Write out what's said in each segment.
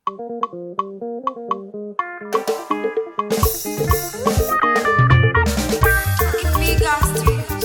Amiga Studios.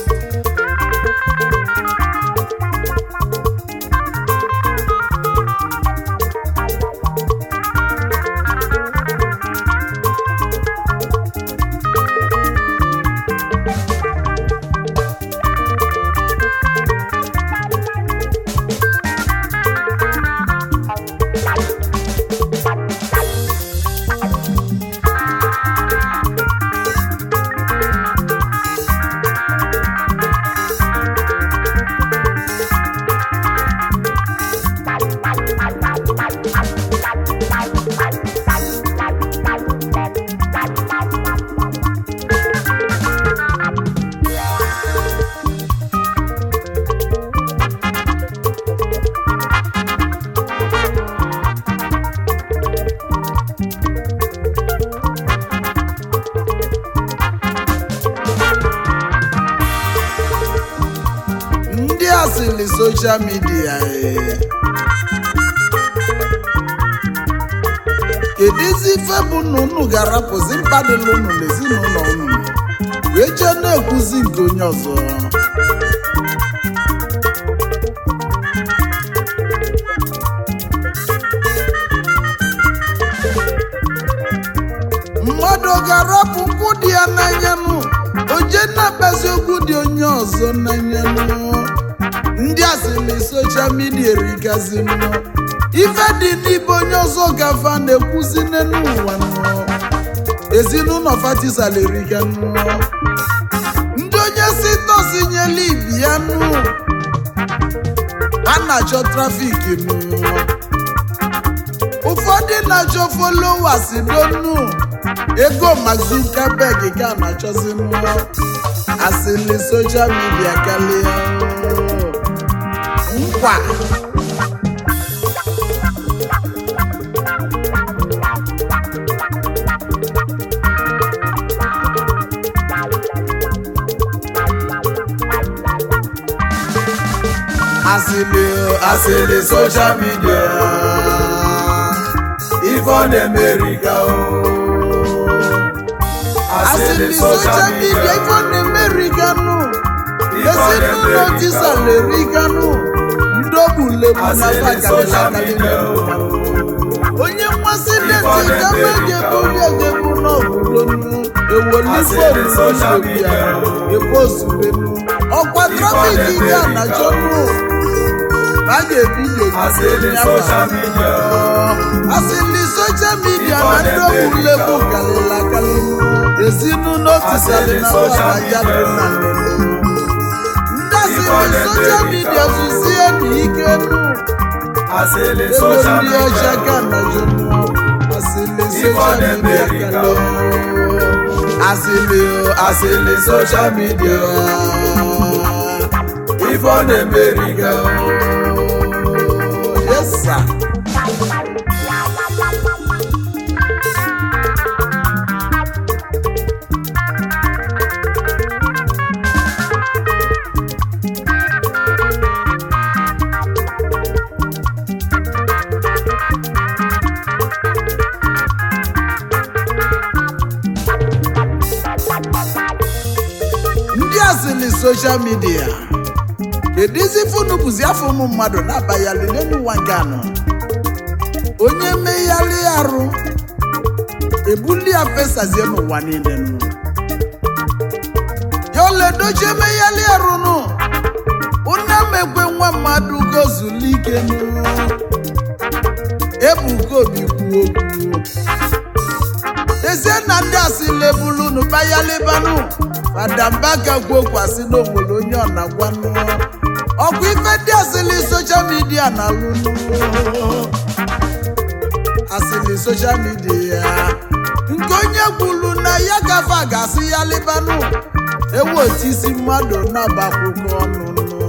ndị asịrị soshal midia ee. kedụzi ife bụ na unu ga-arapụzi mkpadịla unu n'ezinụlọ unu wee jee na-ekwuzi nke onye ọzọ mmadụ ọ ga-arapụ nkwụ dị ya n'anya nụ oje na-akpazi okwu dị onye ọzọ n'anya nụ ndị asịrị soshal midia erigazi nụ ife dị n'ibe onye ọzọ gafa na-ekwuzi n'elu ụwa nụ ezinụlọ fatisala eriga nụ ndị onye si tosi nyela ibi ya nụ a na-achọ trafiki nụ ụfọdụ na-achọ followers donu ego Mark Zuckerberg ka a na-achọzi mmụọ asịlị soshal midia karịa nkwa asịlị asịlị soshal midia ife ọ na-emeriga o asịrị soshal midia ife ọ na-emeriganụ ezinụlọ tisala eriganụ ndị ogbulegbu na bakalịlakalị onye mmasị deti gama ga-ebuli egebu n'obodo nnu ewolifobia ebozubenu ọkwa trafiki ga na jọnụ a ga-ebido asịrị soshal midia na ndị ogbulegbu kalịlakalị ezinụlọ tisala na ya dị na ndị asịrị soshal midia zuzie na ike nụ Asịlị ego soshal ndị ọcha midia ka na jọnụ asịrị soshal midia kalị asịlị o asịlị soshal midia ife ọ na-emeriga yesa ndị asịlị soshal midia kedu izi funu bụzi afọ ụmụ mmadụ na-abayali n'elu ụwa nke anọ onye megharị arụ ebuli ya fesazie n'ụwa niile nụ ya oledochi emegharị arụ nụ ụna mekwe nwa mmadụ gozulike nụ ebuka obi kwuo okwu ezie na ndị asịlị ebulunu bayalibanụ fadambaka kwuokwasị n'obodo onye ọ na-agwanụ ọkwa ife ndị asịlị soshal midia na-alụnụ asịlị soshal midia nke onye kwuru na ya gafe ga-asị ya libanụ ewu otu isi mmadụ na-abakwụkwọ ọnụ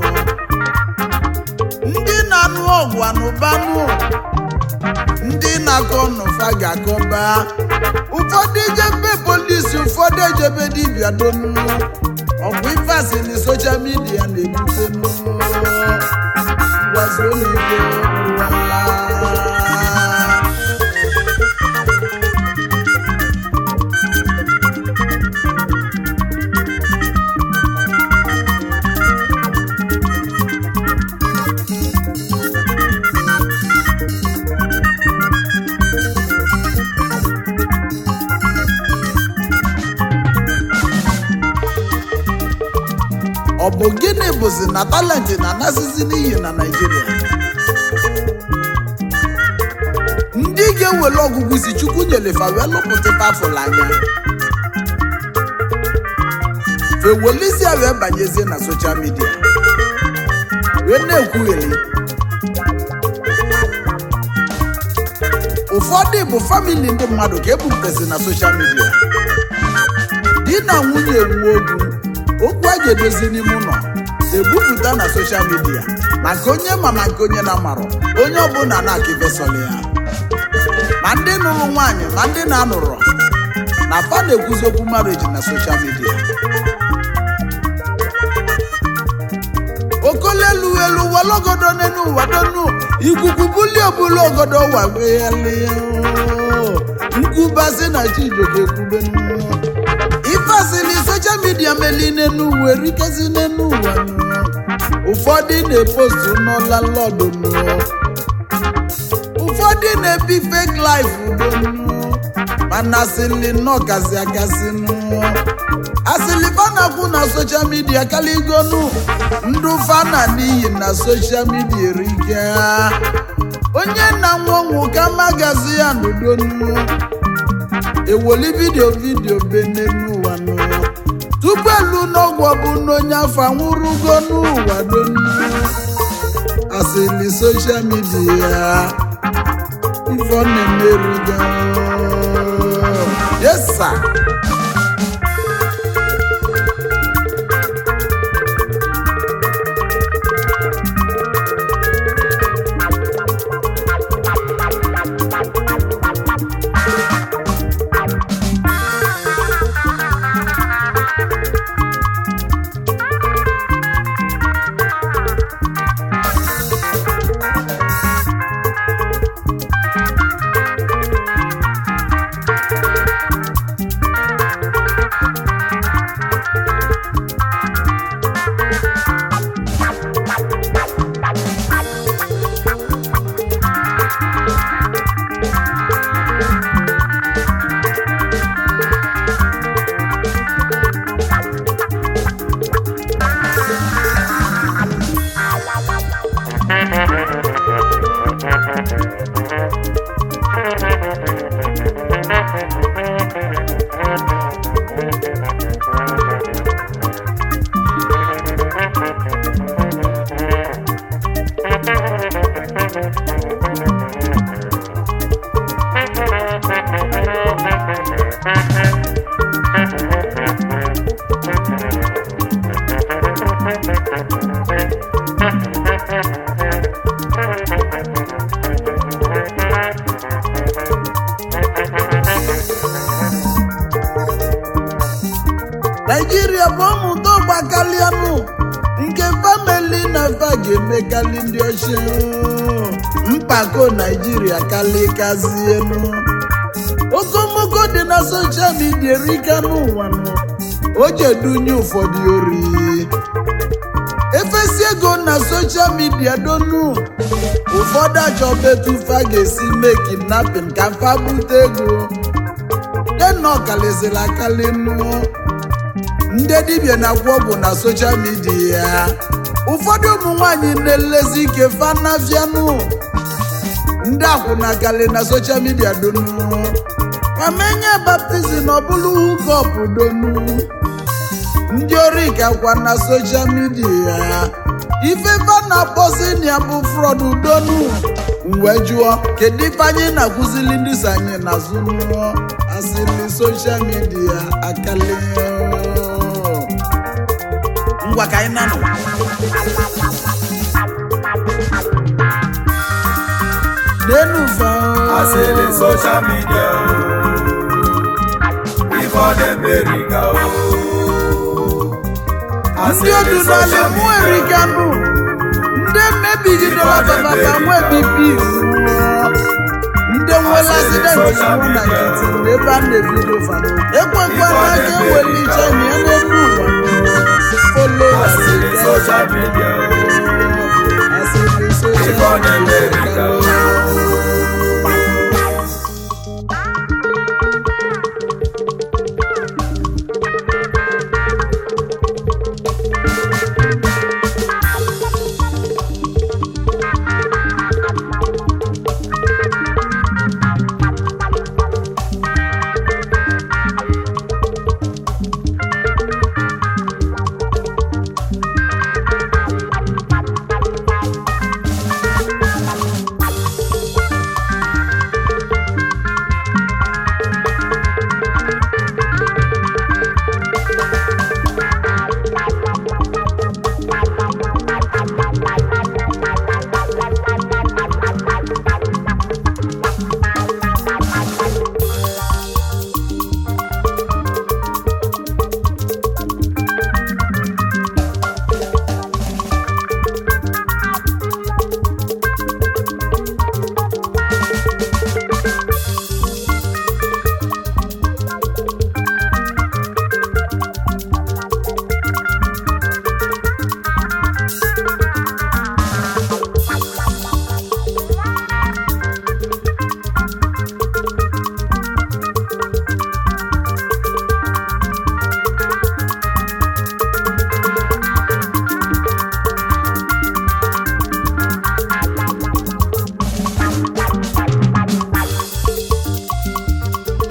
ndị na-anụ ọgwụ anụbanụ ndị na-akọ n'ụfa ga-akọba ụfọdụ ejebe polisi ụfọdụ ejebe dibịa donu ọgwụ ife asịlị soshal midia na-ebute ngwazi ụlọikpe ụwa bụ gịnị bụzi na talenti na-anasịzi n'iyi na naijiria ndị ga-ewere ọgụgụ isi chukwu nyelefa wee lụpụta pafụl anya fewelisia wee banyezie na soshal midia wee na-ekwugheri ụfọdụ bụ famili ndị mmadụ ka ebupụtasị na soshal midia di na nwunye nwe okwu okwu a ga-edozi n'ime ụlọ ebupụta na soshal midia maka onye ma ma nke onye na-amarọ onye ọbụla na-akịbesọrọ ya ma ndị nụrụ nwaanyị ma ndị na-anụrụ na fa na-ekwuzi okwu marriage na soshal midia okolelu elu walogodo n'enu ụwa donu ikuku bulie obulu ogodo ụwa weghalie nkwubasị na chijoke ekwube ifasili soshal midia meli n'enu ụwa erikezi n'enu ụwa nụ. ụfọdụ na-epostu n'ọla lọdụ nụ. ụfọdụ na-ebi fake life udo nụ. mana asịlị nnọọ gazi agazi nụ. asịlị fanakwu na soshal midia kaligonu ndụ fana n'iyi na soshal midia erike onye na-anwụ ọnwụ ka magazi ya n'udonu ewoli vidio vidio bene n'ụwa nụ tupu elu n'ọgwụ ọbụ n'onye afọ anwụrụgo n'ụwa donu asịlị soshal midia ife ọ na-emerigo yesa naijiria bụ ọmụta ọgbakalianụ nke famili na fa ga-emekarị ndị ochie mpako naijiria kalikazienu okomoko dị na soshal midia erika n'ụwa nụ o jedunye ụfọdụ ori efesi ego na soshal midia donu ụfọdụ achọba etu fa ga-esi mee kidnapping ka fa bute ego dena ọkaliziri akali nụ ndị dibịa na-agwọ ọgwụ na soshal midia ụfọdụ ụmụ nwanyị na-elezi ike fanafianụ ndị akwụna gali na soshal midia donu ma menye baptizim ọ bụrụ hukọp donu ndị ori gakwa na soshal midia ife fana bọzinia bụ frọd donu wee jụọ kedu ife anyị na-akụzili ndị so anyị n'azụ nụọ asịrị soshal midia akali ngwa ka anyị nanụ n'enu fa asịrị soshal midia ife ọ na-emeriga ndị odu n'ala mụ erika nụ ndị mmebigidela bababa nwe bibi ndị nwere asidenti nwụ na nkịtị n'ebe a na-ebido fanụ ekwekwana ka eweli iche nye n'elu ụwa folo asịrị soshal midia asịrị ife ọ soshal na-emeriga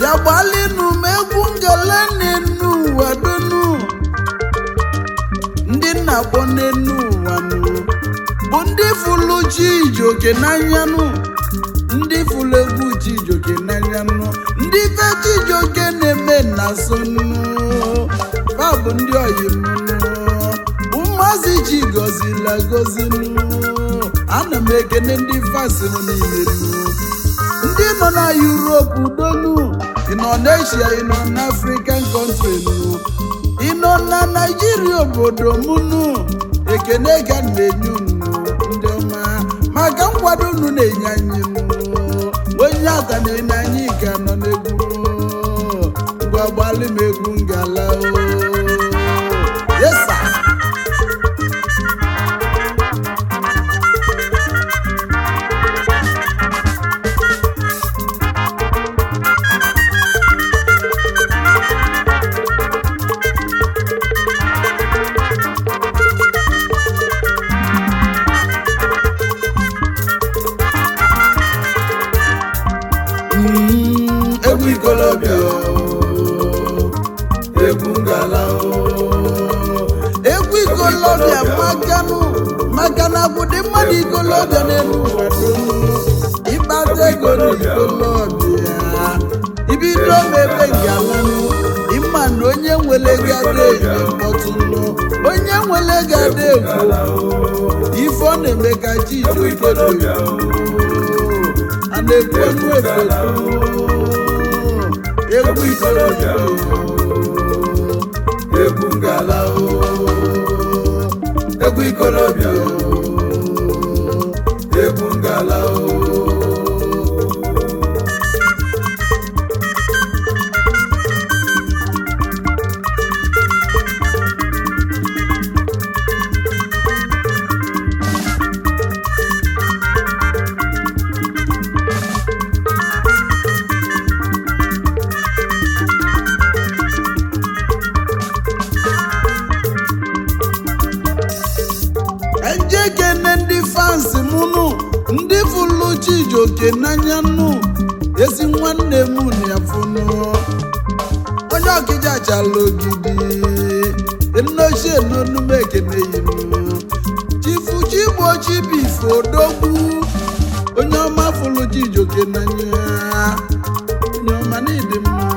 bịa gbalịnụ m egwu ngele n'enu ụwa donu ndị nna kpọ n'enu ụwa nụ bụ ndị fụlụ chi ijoke n'anya nụ ndị fụlụ egwu chi ijoke n'anya nụ ndị fe chi ijoke na-eme na so nụ fa bụ ndị oyi m nụ bụ mmazi chi gọzila gozi nụ ana m ekene ndị fasi nụ niile nụ ndị nọ na yuropu donu ị nọ n'eshia ị nọ n'african country nụ ị nọ na naijiria obodo m nụ ekene ka m na-enye unu ndị ọma maka nkwado unu na-enye anyị nụ onye aka na-enye anyị ka nọ n'egwu ngwa gbalị m egwu ngala o yesa Mm, egwu ikolobịa o, egwu ngala o. egwu ikolobịa makanụ maka na bụdị mmadụ ikolobịa n'elu ụwa dum ịkpata ego n'ikolobịa ibido mebe ngalanụ ịma na onye nwere gada enye mkpọtụnụ onye nwere gada egwu ife ọ na-eme ka chi ijoke a na-ekwu ọnụ efe egwu ikolobịa egwu ngala o egwu ikolobịa o egwu ngala o njekene ndị fansi m nụ ndị fụlụ chijoke n'anya nụ ezi nwanne m na fụnụ onye ọkịja chala ogidi nnochie n'onume ekene yinụ chifu chigbo chibife odogwu onye ọma fụlụ chijoke n'anya onye ọma n'ịdị mma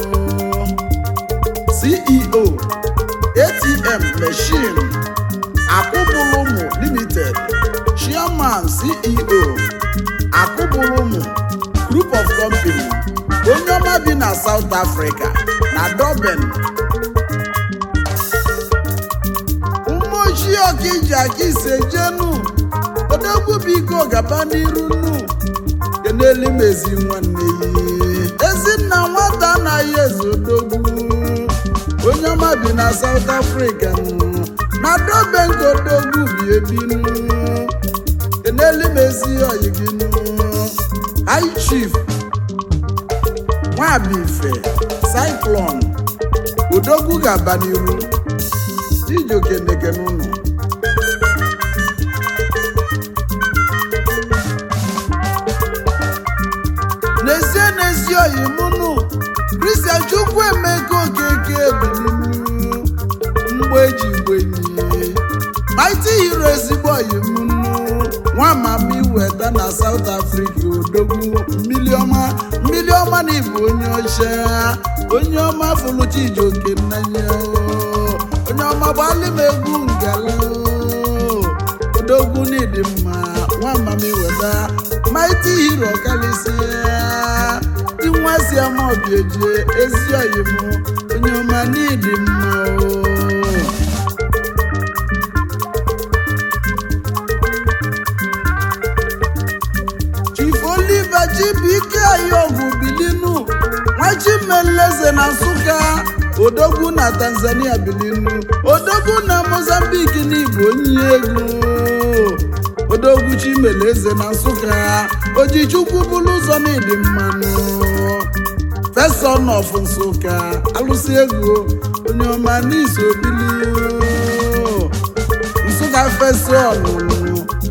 ceo atm machine akụbụlụmụ limited chairman ceo akụbụlụmụ group of company onye ọma bi na south africa na durban ụmụochie ọkija ka ise jenu odogwu biko gaba n'iru nu kenelu m ezi nwanne ya ezinna nwata anaghị eze odogwu onye ọma bi na south africa nụ na durban ka odogwu bi ebinu kenelu m ezi oyi gị nụ high chief nwabife cyclone odogwu ga-aba n'iru ijoke ndekene ụnụ n'ezie n'ezie oyi mụnụ kristian chukwu emego okeke ebilinu mgbe eji gbenyi maiti hiro ezigbo oyi mụnụ nwa mama iweta na south africa odogwu mmili ọma mmili ọma na ịbụ onye ọcha onye ọma fụlụchi ijoke nnanya onye ọma gbalị m egwu ngala odogwu n'ịdị mma nwa mama iweta maiti hiro kalịsịa dị nwa si ama obiejie ezi oyi m onye ọma n'ịdị mma o chief oliver chibike ayọgwụ bilinu nwachimeleze na nsụka odogwu na tanzania bilinu odogwu na mozambik n'igbo onye egwu odogwu chimeleze na nsụka ojichukwu bụrụ ụzọ n'ịdị mmanụ feson of nsụka alụsị egwu onye ọma n'iso bili nsụka feson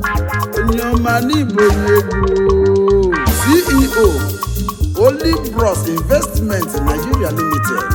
onye ọma n'igbo onye egwu ceo olibros Plus Investment Nigeria Limited,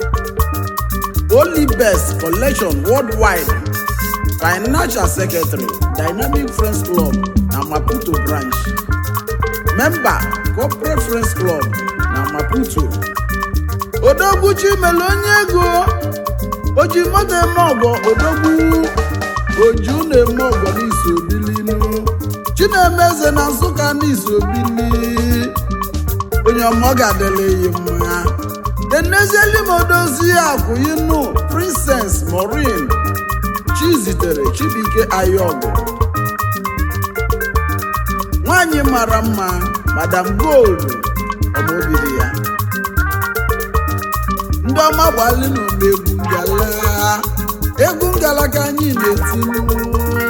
Only Best Collection Worldwide, Financial Secretary, Dynamic Friends Club na Maputo Branch, Member Corporate Friends Club na Maputo. Odogwu Chimele onye ego oji moto eme ọgọ odogwu oju na-eme ọgọ n'isi obilinu Chinemeze na Nsụka n'isi obili onye ọmọ ga-adịla eyi mma enezieli m odozi akwụyinu Princess Maureen Chizitere Chibuike Ayọgụ nwanyị mara mma Madam Gold ọmobiri ya ndị ọma gbalị n'ụlọ egwu ngala egwu ngala ka anyị na-etinye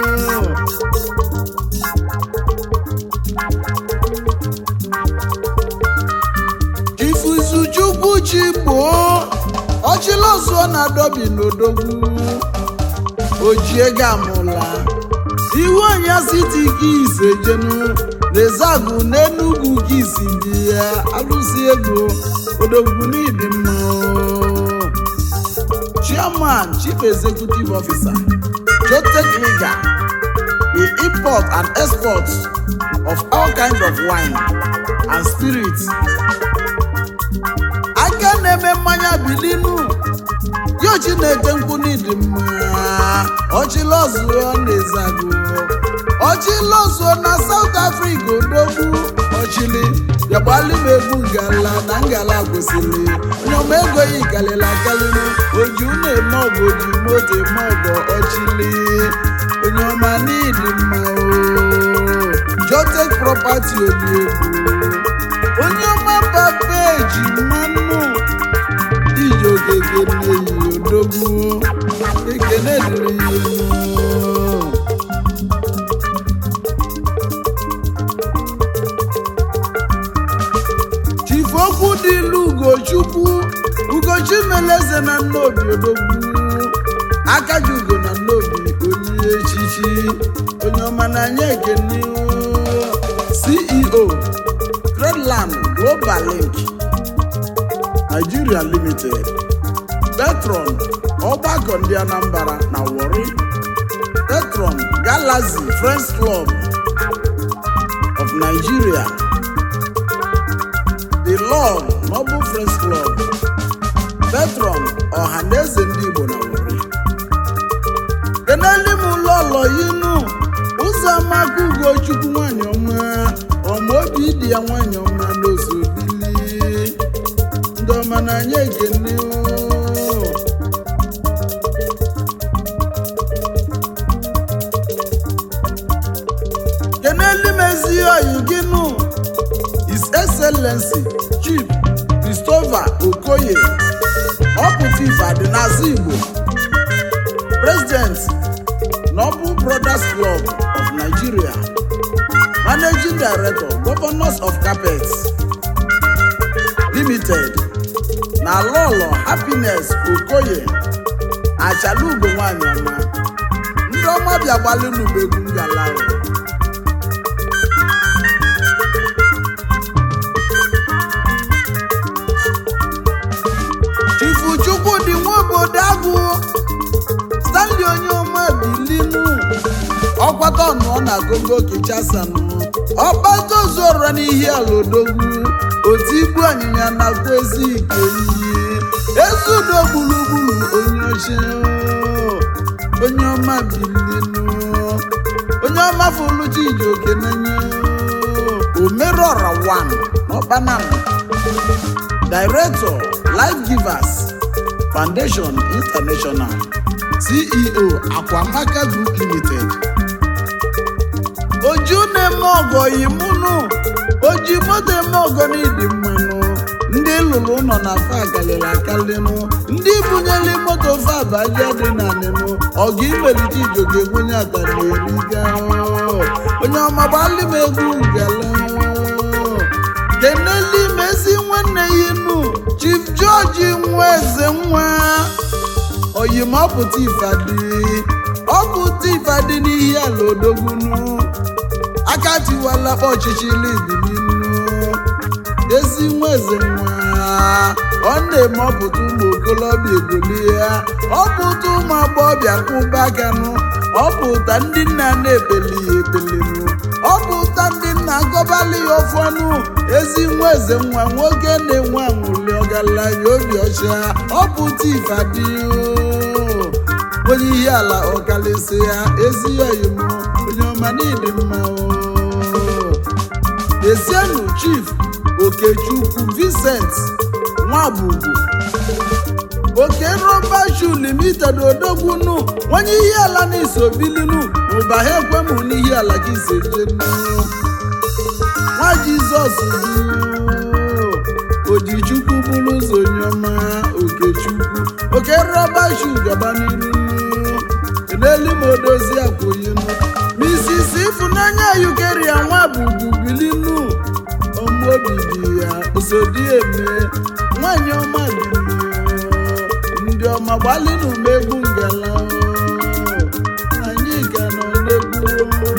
ifuzuchukwu chi gboo ọchịlọzụọ na-adọbi n'odogwu ojiego amụla iwu ọnya siti gị isejenu na-ezagụ n'enugwu gị isi bi ya alụsi ego odogwu n'ịdị mma chairman chief executive officer jotech liga the import and export of all kinds of wine and spirits aka na-eme mmanya bilinu yo chineke nkwu n'ịdị mma ọchịlọzụọ na-ezagụ ọchịlọzụọ na South Africa odogwu ọchịlị bịagbali m egwu ngala na ngala kwesịrị onye ọma ego ya kalịla akalịnụ oju na-eme ọgụ oji moto eme ọgọ ọchịlị onye ọma n'ịdị mma o Jotech property obi egwu onye ọma papa eji mmanụ iji okeke na-eyi odogwu ekene dịrị ya elu. chief okwu dị ilu ugochukwu ugochi meleze na nnobi odogwu akaji ugo na nnobi onye echichi onye ọma n'anya ekene ceo Redland Global Link Nigeria Limited Petron ọgbakọ ndị Anambra na Warri Petron Galaxy Friends Club of Nigeria The Lord Noble Friends Club Petron Ọhaneze ndị Igbo na Warri keneli m ụlọ ụlọ yinu ụzọ amaka ugochukwu nwanyị ọma ọma obi dị ya nwanyị ọma n'ozu bili ndị ọma na-anya ekene oo. keneli m ezi oyi gị nụ His Excellency Chief Christopher Okoye ọpụta ife adịnazị Igbo President Noble Brothers Club of Nigeria Managing Director Governors of Carpets Limited na Lolo Happiness Okoye Achalugo nwanyị ọma ndị ọma bịa gbalị n'ubegwu ngala ahụ. Chifu Chukwudi nwa obodo agụ Stanley onye ọma bilinu ọkwata ọnụọ na gogo kichasanụ ọgbatozuora n'ihi ala odogwu otu ibu anyịnya nakwa ezi ike iyi ezudo gburugburu onye oche onye ọma bilinu onye ọma fụlụchi iji oke n'anya omerọra 1 n'ọkpanam Director Life Givers Foundation International CEO Akwamaka Group Limited oju na-eme ọgọ yimunu oji moto eme ọgọ n'ịdị mmanụ ndị lụrụ ụlọ na fa akalịla akalịnụ ndị bunyere moto fa abaja dị na nịnụ ọgụ imelite ijogo ebunye atarieriga onye ọma gbalị m egwu ngala keneli mezi nwanne ya inu Chief George nwa eze nwa oyimọpụta ifadi ọpụta ifadi n'ihi ala odogwunu aka tiwala ọchịchị libi n'inu ezi nwa eze nwa ọ na-eme ọpụta ụmụ okolobịa egolie ya ọpụta ụmụ agbọghọbịa kwụba aka nụ ọpụta ndị nna na-ebeli ya ebelinu ọpụta ndị nna agọbali ya ofu ọnụ ezi nwa eze nwa nwoke na-enwe anwụli ọgaranya obi ọcha ọpụta ifadi onye ihe ala ọkalịsị ya ezi oyim onye ọma n'ịdị mma o Ezienu Chief Okechukwu Vincent Nwabugu Oke Rọba Shoe Limited Odogbunu onye ihe ala na-eso bilinu ụba ha ekwemụ n'ihe ala gị sejenu nwa Jizọs bụ Ojichukwu bụrụ ụzọ onye ọma Okechukwu Oke Rọba Shoe gaba n'iru n'elu ma odozi akwụyinu Mrs. Ifunanya Yukeria Nwabugu bilinu ọmụobi dị ya osodi eme nwanyị ọma bilinu ndị ọma gbalịnụ m egwu ngala anyị ka nọ n'egwu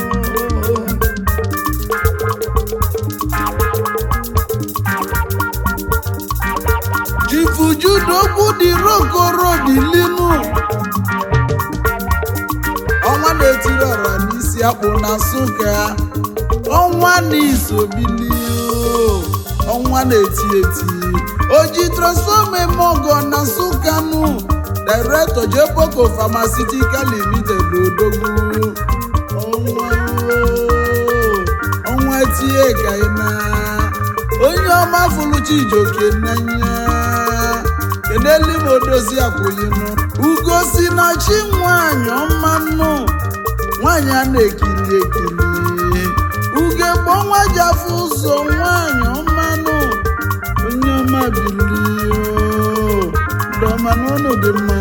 Chifujudo dị rokoro bilinu ọnwa na-etiri ọra n'isi akpụ na nsụka ọnwa na-isobili ọnwa na-eti eti oji transfọma eme ọgọ na nsụka nụ director jeboko pharmaceutical limited odogwu ọnwa ọnwa tie ka ị na onye ọma fụrụ Chijioke n'anya keneli m odozi akwụyinụ ugo si na chi nwanyị ọma nnụ nwanyị a na-ekiri ekiri uge gbo nwa ji afọ ụzọ nwanyị ọma nụ onye ọma bilio ndọma n'ụlọ dị mma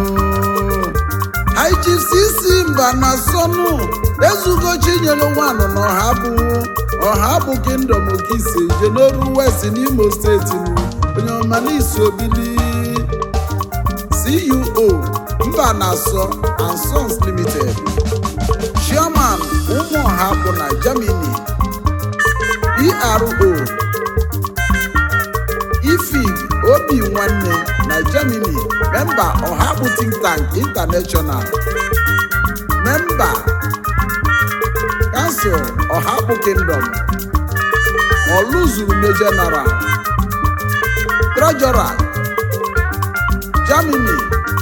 IGCC mba na sọnụ ezugo chinyere nwanụ na ọha bụ ọha bụ kingdom okise jenoru west n'imo steeti nụ onye ọma n'isi obili CEO mba na-asọ and Sons Limited Chairman ụmụọha bụ na Germany PRO ifig obi nwanne na Germany memba ọhabụ think tank international memba kansụl ọhabụ kingdom ọlụzuru general treasurer Germany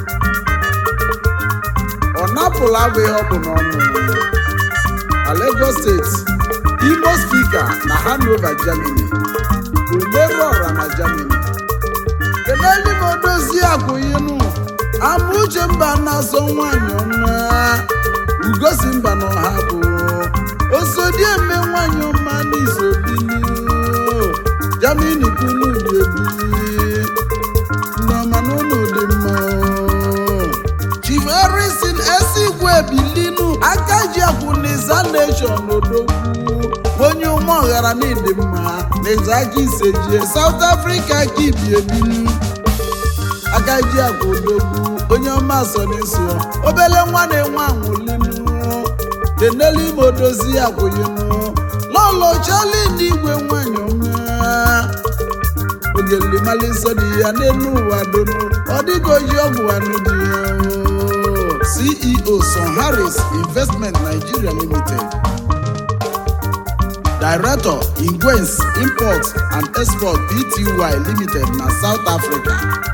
ọ napụlụ agụ ihe ọ bụ n'ọnụ na Lagos steeti Imo spika na Hanover Germany umeru ọra na Germany keleli m odozi akwụyinụ amauche mba na-asọ nwanyị ọma ugosi mba na ọha bụ osodieme nwanyị ọma n'isobili Germany kwulu dị ebili nneọma n'ụlọ dị mma Chief Harrison Esigwe bilinu aka ji akwụ n'iza nation odogwu onye ụmụ ọghara n'ịdị mma n'ịza aka isejie South Africa ka ibi ebinu aka ji akwụ odogwu onye ọma so n'iso obele nwa na-enwe anwụlinu kenelu ime odozi akwụyinu lọlọ chali n'igwe nwanyị ọma ogelimali nsọ dị ya n'elu ụwa donu ọ dịghị oji ọgwụ anụ dị ya o. CEO Son Harris Investment Nigeria Limited Director Ingwens Import and Export Pty Limited na South Africa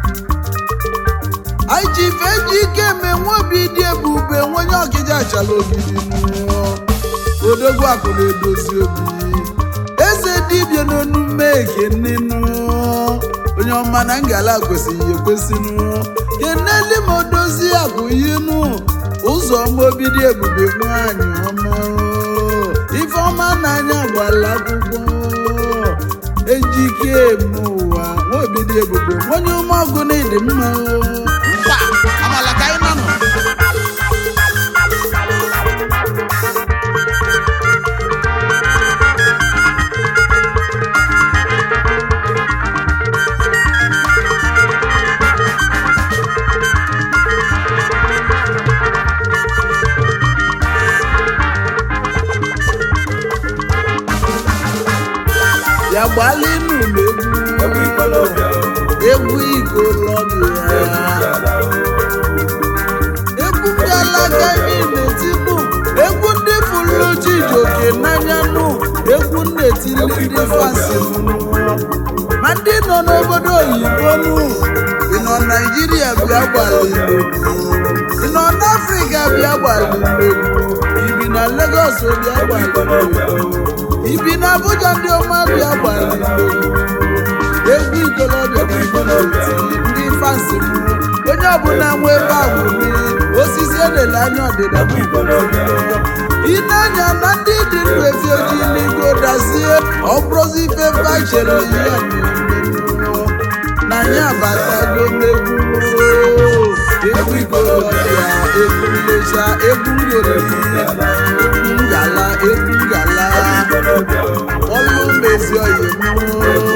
IGF ejike menwe obi dị ebube nwenye ọkịja achala ogidi nụ odogwu akụ na-edozi obi eze dibịa n'onume ekenenụ onye ọma na ngala kwesịghị ekwesịnụ keneli ma odozi akụ yinụ ụzọ ọma obi dị ebube nwanyị ọma ife ọma n'anya gbala akwụkwọ ejike eme ụwa nwa obi dị ebube onye ume ọgụ na ịdị mma mkpa amala ka anyị nọ ya gbalịnụ ikolobịa o egwu ikolobịa ala o egwu ndị alaka niile tipu egwu ndị fụlụ Chijioke n'anya nụ egwu na-etili ndị fansi nụ ma ndị nọ n'obodo oyibo nụ ị nọ naijiria bịa gbalịlo ị nọ n'afrịka bịa gbalịlo ibi na legos bịa gbalịlo ibi na abuja ndị ọma bịa gbalịlo egwu ikolobịa bụ egwu na-etili ndị fansi nụ onye ọbụla nwe ebe a wuli osisi elele anya ọdịda bụ ị na-anya na ndị dị ndụ efi ojii n'igo dazie ọ bụrụzi ife fachere ya na ya abatago n'egwu egwu ikolobịa egwu nlecha egwu ngori egwu ngala egwu ngala ọlụ mezi oyi